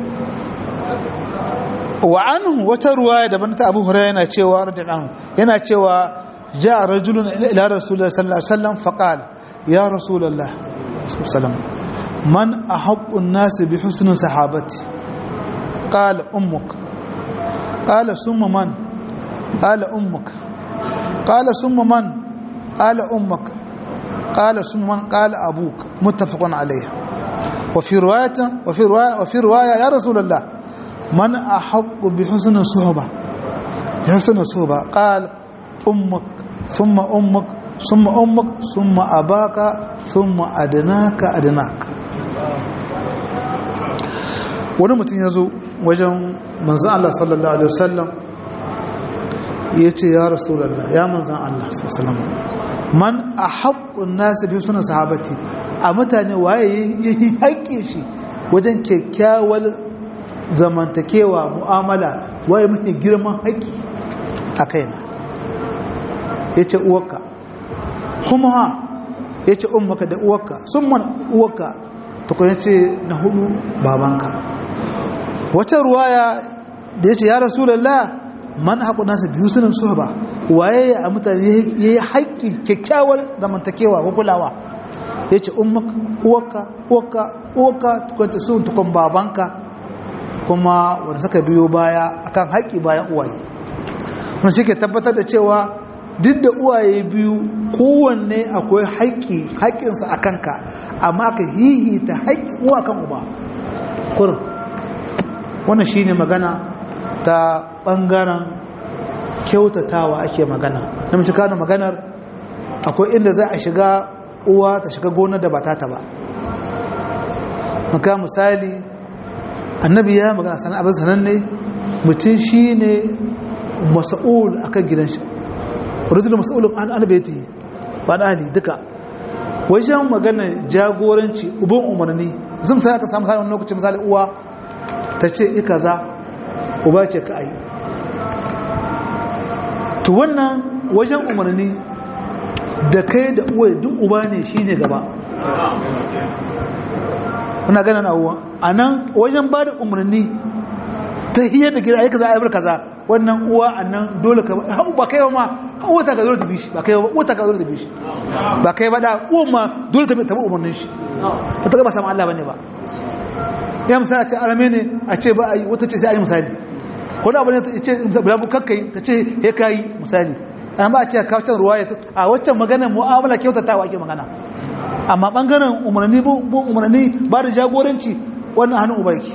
wa anhu wata ruwaya daban ta Abu Hurairah yana cewa radiyallahu yana cewa ja rajulun ila rasulullah sallallahu alaihi wasallam faqala ya rasulullah sallallahu alaihi wasallam man ahaqqu an-nas bi husni sahabati قال أمك قال ثم من قال أمك قال ثم من قال أمك قال ثم من قال أبوك متفق عليه وفي رواية وفي رواية وفي رواية يا رسول الله من أحق بحسن الصحبة بحسن الصحبة قال أمك ثم أمك ثم أمك ثم أباك ثم أدناك أدناك wani mutum ya zo wajen manzan Allah sallallahu Alaihi wasallam ya ce ya rasulallah ya manzan Allah sallallahu man a haƙƙun nasu biyu suna sahabati a mutane waye ya yi haƙƙe shi wajen kyakkyawar zamantakewa mu'amala waye mafi girman haƙƙi a kaina ya ce uwarka kuma ha ya ce ummaka da uwarka sun mana uwarka tukuna ce na hudu babanka wata ruwaya da ya ce ya rasulallah man haƙu nasa biyu sunan suhaba waye a mutane ya yi haƙƙin kyakkyawar zamantakewa ko kulawa ya ce uwaka uwaka uwaka tukwanta sun tukwan babanka kuma wanda suka biyo baya akan haƙƙi bayan uwaye wanda shi ke tabbatar da cewa duk da uwaye biyu kowanne akwai haƙƙi haƙƙinsa a kanka amma ka hihita haƙƙin uwa kan uba kurin wannan shine magana ta ɓangaren kyautatawa ake magana na mace kano maganar akwai inda za a shiga uwa ta shiga gonar da ba ta ba maka misali annabi ya magana sana abin sananne mutum shi ne masa'ul a kan gidan shi rujul masa'ulun an albaiti ba da hali duka wajen magana jagoranci ubin umarni zan sai aka samu wani lokacin misali uwa ta ce ika za uba ce ka ayi to wannan wajen umarni da kai da uwa duk uba ne shi ne gaba kuna ganin abuwa a nan wajen ba da umarni ta hiyar da gida aika za a yi kaza wannan uwa a nan dole ka ba kai ma uwa ta ka zo ta bishi ba kai ba uwa ta ka zo ta bishi ba kai ba da uwa ma dole ta bi umarnin shi ba ta gaba samun Allah bane ba ya misali a ce arame ne a ce ba a yi wata ce sai a yi misali ko da abin ya ce bulabu kakkai ta ce ya kayi misali an ba a ce kawacin ruwa ya a waccan maganar mu'amala kyautatawa ake magana amma bangaren umarni bu umarni ba da jagoranci wannan hannun ubarki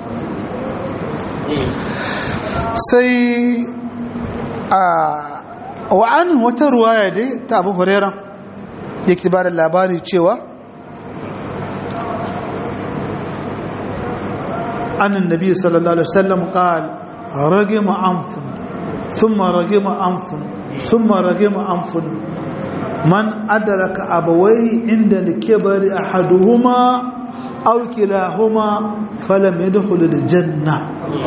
sai a wa'an wata ruwaya dai ta abu hurera yake ba da labari cewa annan nabi sallallahu alaihi wasallam qal ragima anf thumma ragima anfun thumma ragima anfun man adraka abawayhi inda al-kibri ahaduhuma aw kilahuma falam yadkhul al-janna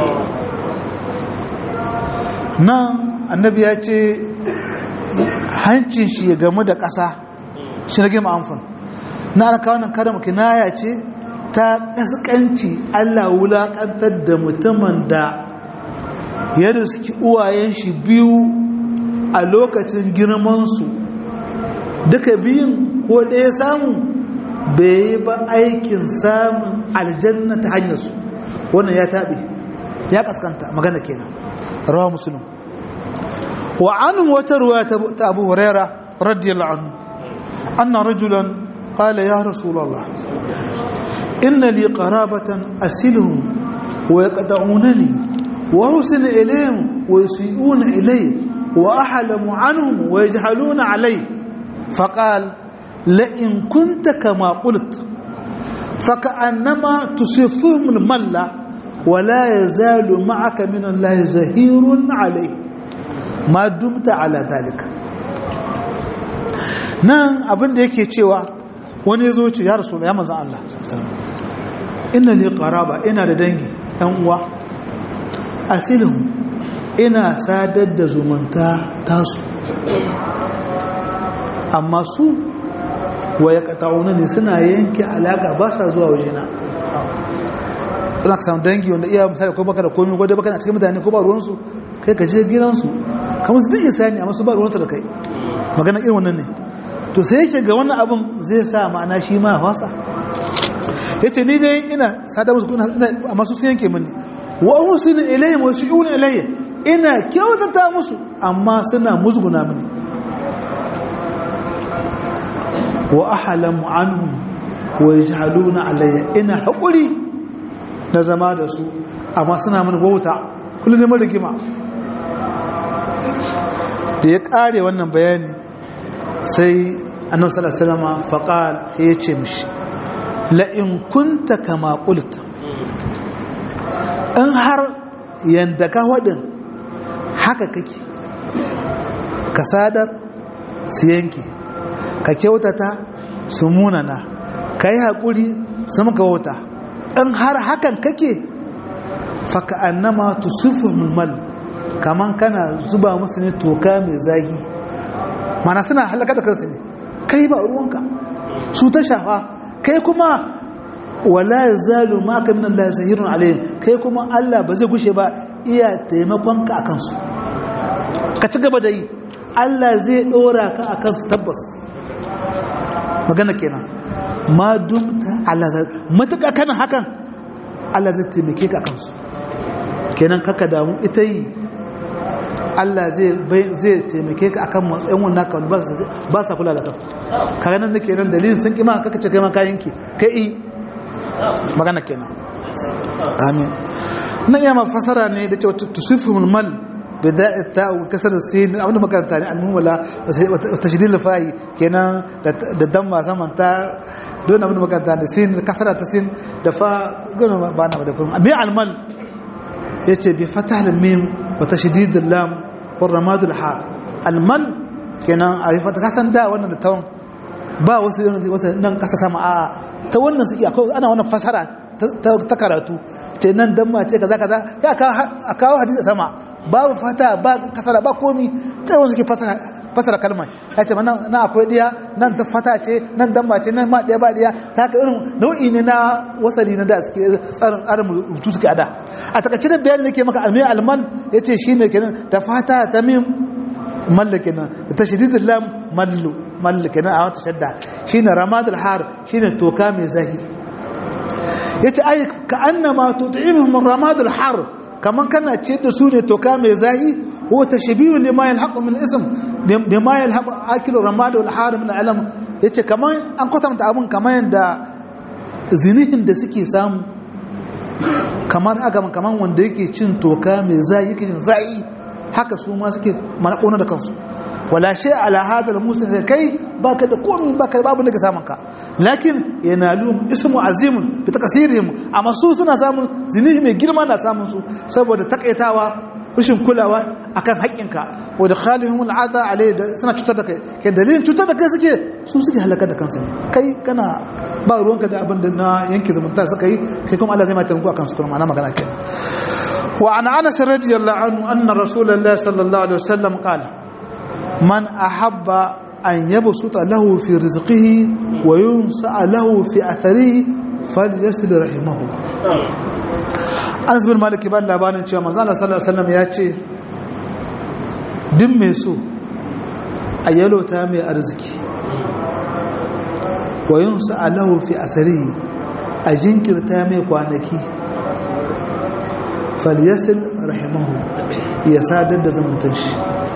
nan annabi ya ce hancin shi ya gamu da ƙasa shi rage ma'amfin na aka wannan karin kinaya ce ta ƙasƙanci allah wulaƙantar da mutumin da ya riski uwayen shi biyu a lokacin girmansu duka biyun ko ɗaya samu bai yi ba aikin samun aljanna ta hanyarsu wannan ya taɓe ya ƙasƙanta magana kenan rawa musulun wa anu wata ruwa ta abu huraira radiyallahu anhu anna rajulan qala ya rasulullah inna li qarabatan asiluhum wa yaqta'unani wa husna ilayhim wa yusi'una ilay wa ahlamu anhum wa yajhaluna alay faqal la in kunta kama qult فكأنما تصفهم الملّة ولا يزال معك من الله زهير عليه ما دمت على ذلك nan abin da yake cewa wani ya zo ce ya rasu ya manzan Allah ina ne qaraba ina da dangi ɗan uwa asilin ina sadar da zumunta tasu amma su wa ya ne suna yanke alaka ba sa zuwa wajena ina ka samu dangi wanda iya misali ko baka da komi ko dai baka na cikin mutane ko ba ruwansu kai ka je gidansu kamar su duk isa ne amma su ba ruwansu da kai magana irin wannan ne to sai yake ga wannan abin zai sa ma'ana shi ma fasa ya ce ni dai ina sada musu kuna amma su sun yanke mini wa usinu ilayhim wa shi'una ilayya ina kyautata musu amma suna musguna mini wa ahlamu anhum wa yajhaluna alayya ina haƙuri na zama da su amma suna mana wauta kullum neman rigima da ya ƙare wannan bayani sai annabi sallallahu alaihi wasallam faqal ya ce mishi la in kunta kama qulta in har yanda ka wadin haka kake ka sadar su yanke ka kyautata su munana ka yi haƙuri su maka wauta in har hakan kake faka annama tusufu mulmal kaman kana zuba musu ne toka mai zahi mana suna halaka da kansu ne kai ba ruwanka su ta shafa kai kuma wala zalu ma ka min Allah zahirun alayhim kai kuma Allah ba zai gushe ba iya taimakon ka akan su ka ci gaba da yi Allah zai dora ka akan su tabbas magana kenan ma dumta Allah matuƙa kana hakan Allah zai taimake ka kansu kenan kaka damu ita yi Allah zai taimake ka akan matsayin wannan kan ba sa kula da kan kaga nan nake nan dalilin sun kima kaka ce kai ma kayan ki kai yi magana kenan amin nan iya mafasara ne da cewa tusiful mal bida'i ta'u kasar sin abinda makaranta ne al-muhmala wa tashdid al-fa'i kenan da damma zaman ta don abin makaranta da sin kasara ta sin da fa gona ba na da kuma bi almal yace bi fatah al-mim wa tashdid al-lam wa ramad al-ha almal kenan a yi fata kasan da wannan da tawon ba wasu wasu nan kasa sama a ta wannan suke akwai ana wannan fasara ta karatu ce nan dan ma ce kaza kaza ya a kawo hadisi sama babu fata ba kasara ba komi ta wanda suke fasara fasara kalma ya ce na akwai diya nan ta fata ce nan dan ma ce nan ma diya ba diya ta haka irin nau'i ne na wasali na da suke tsarin tsarin rubutu suke ada a takaice da bayani nake maka almai alman yace shine kenan ta fata ta mim mallake nan da tashdidul lam mallu mallake nan a wata shadda shine ramadul har shine toka mai zahi yace ai ka annama tut'imuhum ramadul har kaman kana ce da su ne toka mai zahi huwa tashbihun lima yalhaqu min ism bima yalhaqu akilu ramadul har min alam yace kaman an kwatanta abun kaman yanda zinihin da suke samu kamar aga kaman wanda yake cin toka mai zahi yake cin zahi haka su ma suke manakona da kansu wala shay ala hada al-musin da kai baka da komai baka babu daga samun ka lakin yanalum ismu azimun bi takasirihim amma su suna samun zinihi mai girma na samun su saboda takaitawa rashin kulawa akan haƙƙinka wa da khalihum al'ada alai da suna cutar da kai kai dalilin cutar da kai suke su suke halakar da kansu ne kai kana ba ruwanka da abin da na yanke zumunta suka yi kai kuma Allah zai ma taimako akan su kuma ma'ana magana kai wa an anas radiyallahu anhu anna rasulullahi sallallahu alaihi wasallam qala man ahabba an yabsuta lahu fi rizqihi wa yunsa lahu fi atharihi falyasil rahimahu Anas bin Malik ba labarin cewa manzo Allah sallallahu alaihi wasallam ya ce duk mai so a yalota mai arziki wa yunsa lahu fi atharihi a jinkirta mai kwanaki falyasil rahimahu ya sadar da zamantar shi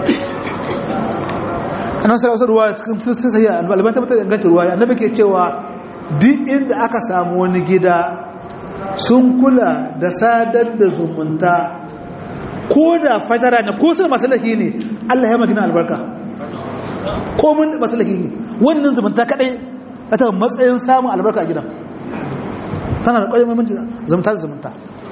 annabi sallallahu alaihi ruwaya cikin sai alban tabbatar da ingancin ruwaya annabi ke cewa duk inda aka samu wani gida sun kula da sadar da zumunta ko da fajara ne ko sun masalaki ne Allah ya magana albarka ko mun masalaki ne wannan zumunta kadai ta matsayin samun albarka a gidan tana da ƙwarin mamancin zumunta da zumunta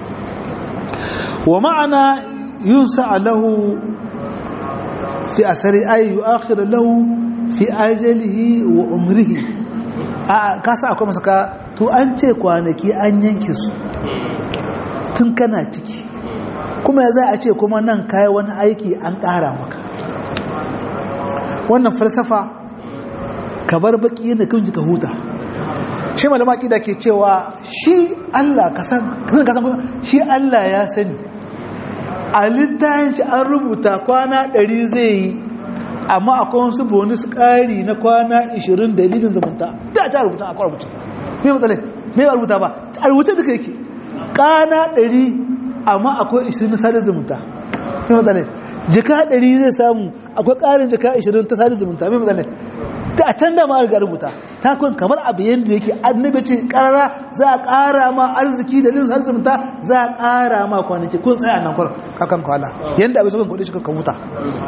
wa ma'ana yunsa lahu fi asari ay yu'akhir lahu fi ajalihi wa umrihi a kasa akwai masa ka to an ce kwanaki an yanke su tun kana ciki kuma ya za a ce kuma nan kai wani aiki an ƙara maka wannan falsafa ka bar baki yadda kan ka huta shi malama da ke cewa shi Allah ka san shi Allah ya sani a littafin shi an rubuta kwana ɗari zai yi amma akwai wasu bonus ƙari na kwana 20 dalilin zumunta da ta rubuta a rubuta me matsala me ba rubuta ba a rubuta duka yake kana 100 amma akwai 20 na sadar zumunta me matsala jika 100 zai samu akwai ƙarin jika 20 ta sadar zumunta me matsala ta a can da ma riga rubuta ta kun kamar abu yadda yake annabi ce karara za a ƙara ma arziki da lin sadar zumunta za a ƙara ma kwanaki kun tsaya nan kwar kakan kwala yadda abin sukan kuɗi shi kan huta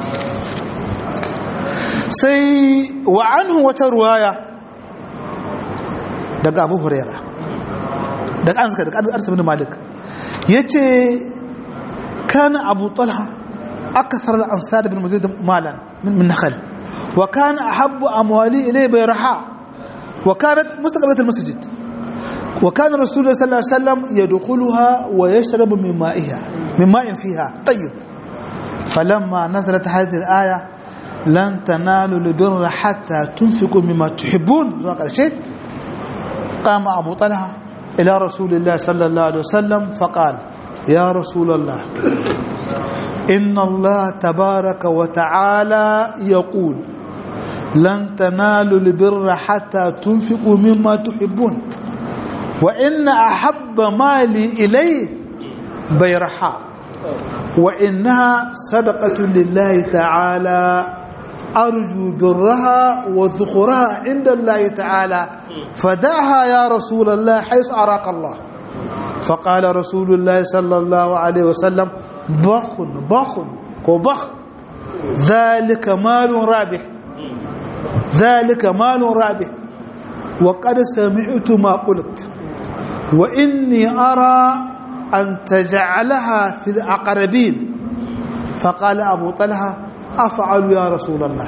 sai wa anhu wata ruwaya daga abu huraira daga an suka daga arsa bin malik ya ce kana abu talha akthar al-ansar bin mazid malan min nakhal wa kana ahabbu amwali ilay bayraha wa kanat mustaqbalat al-masjid wa kana rasulullah sallallahu alaihi wasallam yadkhuluha wa yashrabu min ma'iha min ma'in fiha tayyib falamma nazalat hadhihi al-aya lan tanalu albirra hatta tunfiqu mimma tuhibbun zuwa karshe qama abu talha ila rasulillah sallallahu alaihi wasallam faqala ya rasulullah inna allah tabaraka wa ta'ala yaqul lan tanalu albirra hatta tunfiqu mimma tuhibbun wa inna ahabba mali ilayhi bayraha wa innaha sadaqatu lillahi ta'ala أرجو برها وذخرها عند الله تعالى فدعها يا رسول الله حيث أراك الله فقال رسول الله صلى الله عليه وسلم بخ بخ وبخ ذلك مال رابح ذلك مال رابح وقد سمعت ما قلت وإني أرى أن تجعلها في الأقربين فقال أبو طلحة أفعل يا رسول الله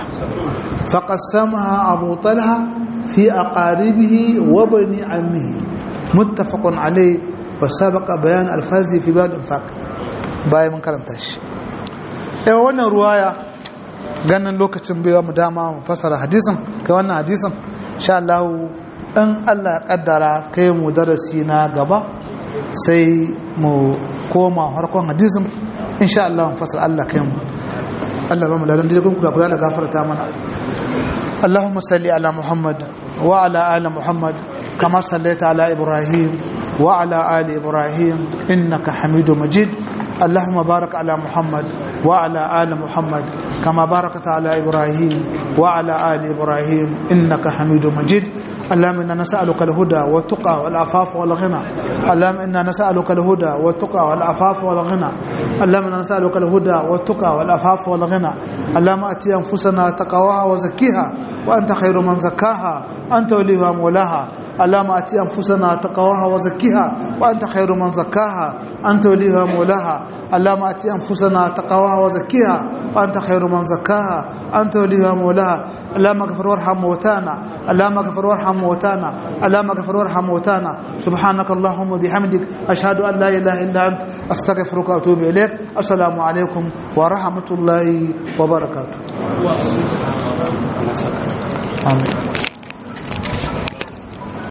فقسمها أبو طلحة في أقاربه وبني عمه متفق عليه وسبق بيان الفاز في باب الانفاق باي من كرمتاش ايوه wannan ruwaya ganin lokacin bai mu dama mu fassara hadisin kai wannan hadisin insha Allah in Allah ya kaddara kai mu darasi na gaba sai mu koma harkon hadisin insha Allah mu fassara Allah kai mu Allah ba mu ladan da kun kula da gafarta mana Allahumma salli ala Muhammad wa ala ali Muhammad kama sallaita ala Ibrahim wa ala ali Ibrahim innaka Hamidum Majid اللهم بارك على محمد وعلى آل محمد كما باركت على إبراهيم وعلى آل إبراهيم إنك حميد مجيد اللهم إنا نسألك الهدى والتقى والعفاف والغنى اللهم إنا نسألك الهدى والتقى والعفاف والغنى اللهم إنا نسألك الهدى والتقى والعفاف والغنى اللهم أتي أنفسنا تقواها وزكيها وأنت خير من زكاها أنت وليها مولاها اللهم آت أنفسنا تقواها وزكها وأنت خير من زكاها أنت وليها مولاها اللهم آت أنفسنا تقواها وزكها وأنت خير من زكاها أنت وليها مولاها اللهم اغفر وارحم موتانا اللهم اغفر وارحم موتانا اللهم اغفر وارحم موتانا سبحانك اللهم وبحمدك أشهد أن لا إله إلا أنت أستغفرك وأتوب إليك السلام عليكم ورحمة الله وبركاته آمين